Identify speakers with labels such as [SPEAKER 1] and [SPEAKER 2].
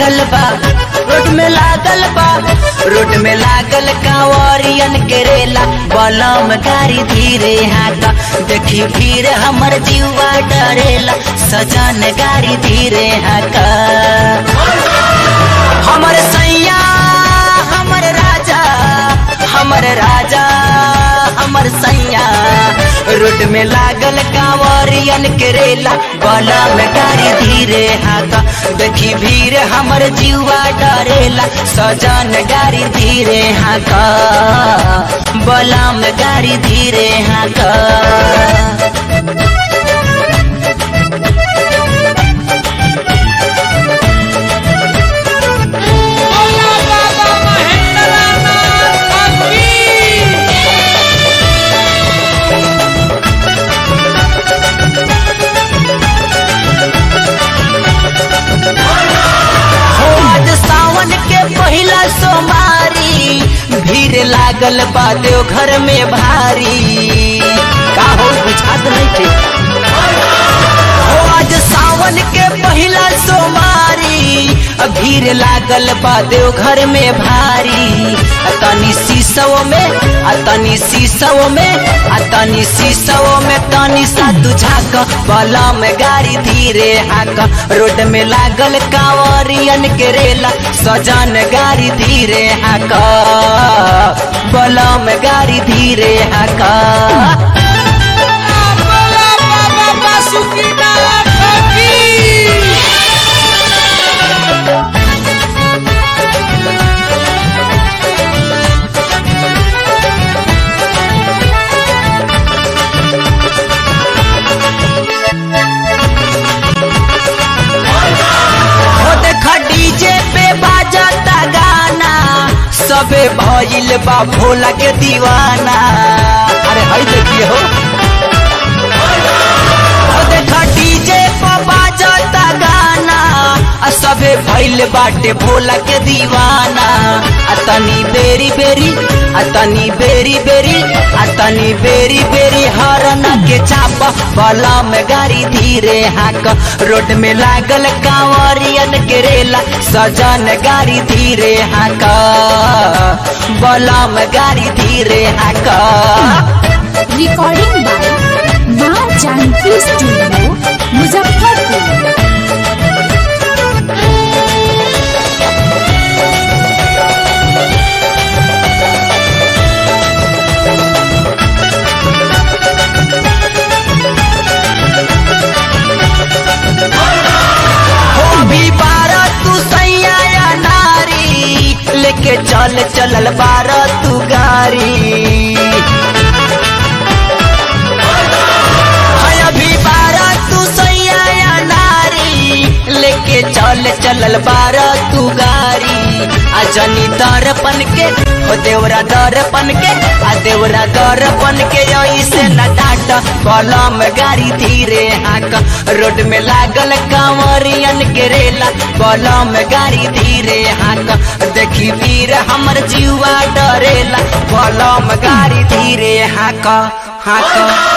[SPEAKER 1] लागल बा रोड में लागल बा रोड में लागल कांवरियन के रेला बलम गाड़ी धीरे हाका देखी भीड़ हमर जीवा डरेला सजन गाड़ी धीरे हाका हमर सैया हमर राजा हमर राजा हमर सैया रोड में लागल कांवरियन के रेला बला में गाड़ी धीरे हाका देखी भीड़ हमर जीवा डरेला सजन गाड़ी धीरे हाका बला में गाड़ी धीरे हाका
[SPEAKER 2] बोला बाबा महेंद्रनाथ की
[SPEAKER 1] हो आज सावन के पहिला सोमारी भीड़ लागल बा देव घर में भारी का हो बुझात नहीं थे हो आज सावन के पहिला सोमारी भीड़ लागल बा देव घर में भारी आ तनी शीशव में आ तनी शीशव में आ तनी शीशव में तनी सा तुझाक बला में गाड़ी धीरे हाक रोड में लागल कांवरियन के रेला सजन गाड़ी धीरे हाक बला में गाड़ी धीरे हाक
[SPEAKER 2] बोला बाबा बासुकीनाथ की
[SPEAKER 1] हो देखा डीजे पे बाजता गाना सबे भइल बा भोला के दीवाना अरे हई देखिए हो हो देखा डीजे पे बाजता गाना आ सबे भइल बाटे भोला के दीवाना आ तनी बेरी बेरी आ तनी बेरी बेरी आ तनी बेरी बेरी हरन के चाप बला में गाड़ी धीरे हाक रोड में लागल कांवरियन के रेला सजन गाड़ी धीरे हाक बला में गाड़ी धीरे हाक
[SPEAKER 3] रिकॉर्डिंग बाय माँ जानकी स्टूडियो मुजफ्फरपुर
[SPEAKER 1] हो अभी बारह तू सैया या नारी लेके चल चलल बारह तू गाड़ी हाय अभी बारह तू सैया या नारी लेके चल चलल बारह तू गाड़ी आ जनी दर्पण के हो देवरा दर्पण के आ देवरा दर्पण के ऐसे न डाट कलम गाड़ी धीरे हाक रोड में लागल कांवरियन के रेला कलम गाड़ी धीरे हाक देखी वीर हमर जीवा डरेला कलम गाड़ी धीरे हाक हाक